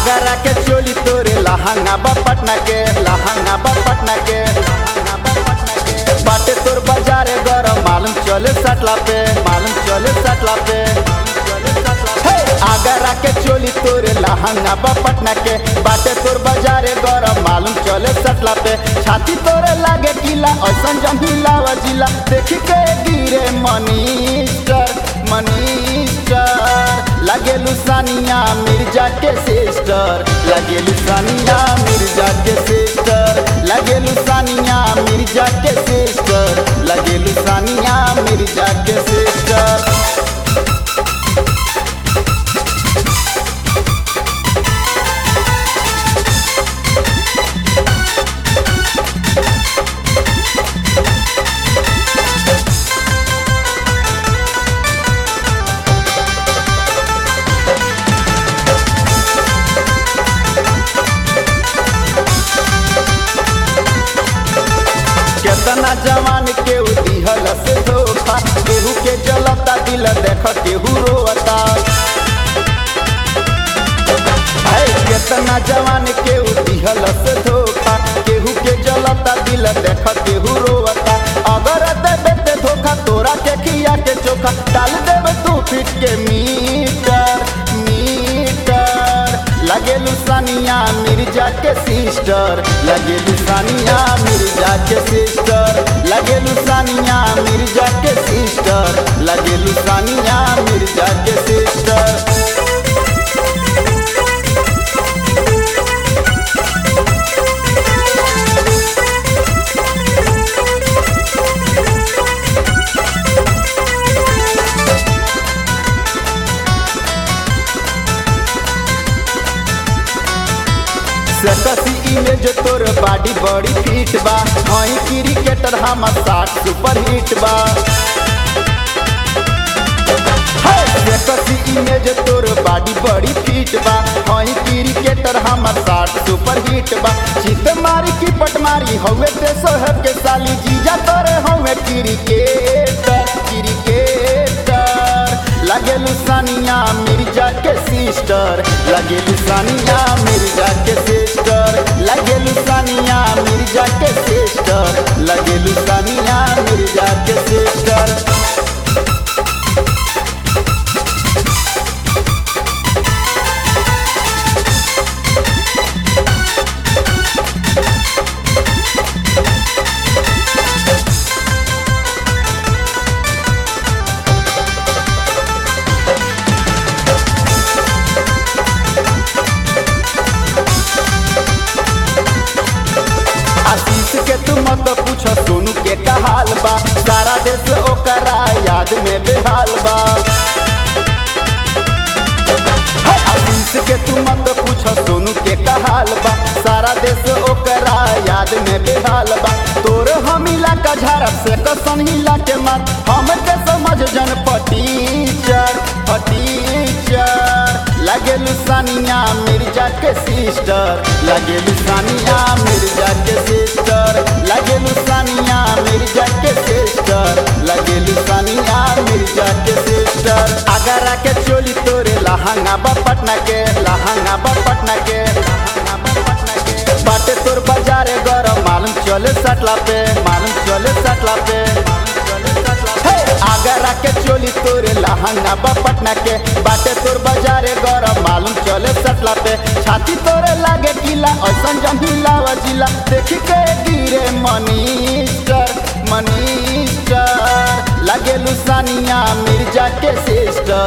आगरा के चोली तोरे लहंगा बा पटना के लहंगा बा पटना के लहंगा बा पटना के। बाटे तोर बाजारे गरम मालूम चले सटला पे मालूम चले सटला पे हे, आगरा के चोली तोरे लहंगा बा पटना के बाटे तोर बाजारे गरम मालूम चले सटला पे छाती तोरे लागे किला ऐसन जमीला जिला देखी के गिरे मनीस्टर मनीस्टर लगे लुसानिया मिर्जा के सिस्टर लगे लुसानिया मिर्जा के सिस्टर लगे लुसानिया मिर्जा के सिस्टर लगे लुसानिया मिर्जा के सिस्टर केतना जवान के दिहल से धोखा केहू के जलता दिल देख केहू रोता है केतना जवान के दिहल से धोखा केहू के जलता दिल देख केहू रोता अगर देबे ते धोखा तोरा के खिया के चोखा डाल देबे तू फिट के मीटर मीटर लगे लुसानिया मिर्जा के सिस्टर लगे लुसानिया मिर्जा के सिस्टर लगे लुसानिया मिर्जा के सिस्टर लगे लुसानिया मिर्जा के सिस्टर सकसी इमेज तोर बॉडी बड़ी फिट बा हई क्रिकेटर हम साठ सुपर हिट बा सकसी इमेज तोर बॉडी बड़ी फिट बा हई क्रिकेटर हम साठ सुपर हिट बा चित मारी की पट मारी हवे ते सोहब के साली जीजा तोरे हवे क्रिकेटर क्रिकेटर लगे लुसानिया मिर्जा के सिस्टर लगे लुसानिया मिर्जा के सिस्टर लगे लुसानिया मिर्जा के सिस्टर लगे लुसानिया मिर्जा के सिस्टर आशीष के तू मत पूछ सोनू के का हाल बा सारा देश ओकरा याद में बेहाल बा हे, आशीष के तू मत पूछ सोनू के का हाल बा सारा देश ओकरा याद में बेहाल बा तोर हम इलाका झड़प से कसन हिला के मत हम के समझ जन पटीचर पटीचर लगे लुसानिया मिर्जा के सिस्टर लगे लुसानिया मिर्जा के सिस्टर लगे लुसानिया मिर्जा के सिस्टर लगे लुसानिया मिर्जा के सिस्टर आगरा के चोली तोरे लहंगा बा पटना के लहंगा बा पटना के लहंगा बा पटना के बाटे तोर बाजारे गरम मालूम चले सटला पे मालूम चले सटला पे हे, आगरा के चोली तोरे लहंगा बा पटना के बाटे तोर बाजारे गरम मालूम चले सटला पे छाती तोरे लागे किला ऐसन जमीला जिला देखी के गिरे मनीस्टर मनीस्टर लगे लुसानिया मिर्जा के सिस्टर